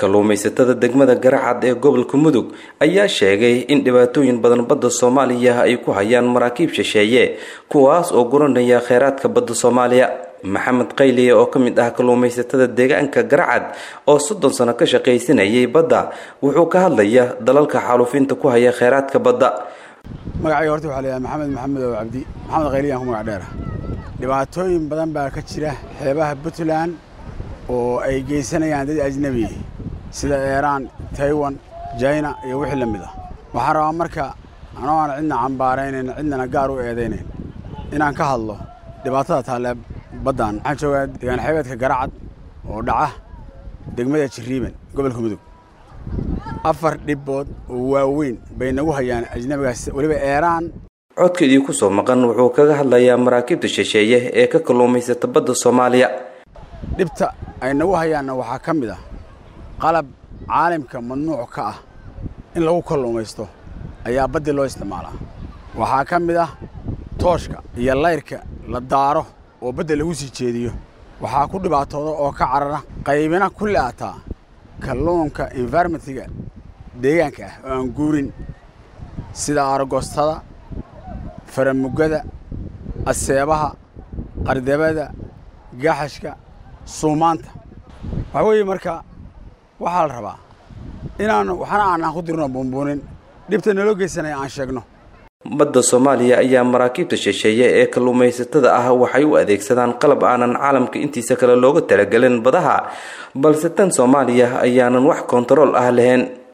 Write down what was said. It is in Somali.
kalluumaysatada degmada garacad ee gobolka mudug ayaa sheegay in dhibaatooyin badan badda soomaaliya ay ku hayaan maraakiib shisheeye kuwaas oo guranaya kheyraadka badda soomaaliya maxamed qayliye oo ka mid ah kalluumaysatada deegaanka garacad oo soddon sano ka shaqaysanayay badda wuxuu ka hadlaya dalalka xaaluufinta ku haya kheyraadka badda magacayga horta waxaa layahay maxamed maxamed oo cabdi maxamed qayliyan ku magac dheera dhibaatooyin badan baa ka jira xeebaha puntland oo ay geysanayaan dad ajnebi sida eeraan taiwan jina iyo wixii la mid ah waxaan rabaa marka anoo aan cidna cambaaraynayn cidnana gaar u eedaynayn inaan ka hadlo dhibaatada taalee baddan waxaan joogaa degaan xeebeedka garacad oo dhaca degmada jiriiban gobolka mudug afar dhibbood oo waaweyn bay nagu hayaan ajnebigaas weliba eeraan codka idinku soo maqan wuxuu kaga hadlayaa maraakiibta shisheeye ee ka kalluumaysata badda soomaaliya dhibta ay nagu hayaanna waxaa ka mid ah qalab caalimka mamnuuc ka ah in lagu kalluumaysto ayaa baddii loo isticmaalaa waxaa ka mid ah tooshka iyo layrka la daaro oo badda lagu sii jeediyo waxaa ku dhibaatooda oo ka carara qaybina ku le'ataa kalluunka environmentiga deegaanka ah oo aan guurin sida aragostada faramugada aseebaha qardabada gaxashka suumaanta waxaa weeye marka waxaa la rabaa inaan waxna aanaan ku dirno buunbuunin dhibta naloo geysanaya aan sheegno badda soomaaliya ayaa maraakiibta shisheeye ee kalluumaysatada ah waxay u adeegsadaan qalab aanan caalamka intiisa kale looga talagelin badaha balse tan soomaaliya ayaanan wax kontarool ah lahayn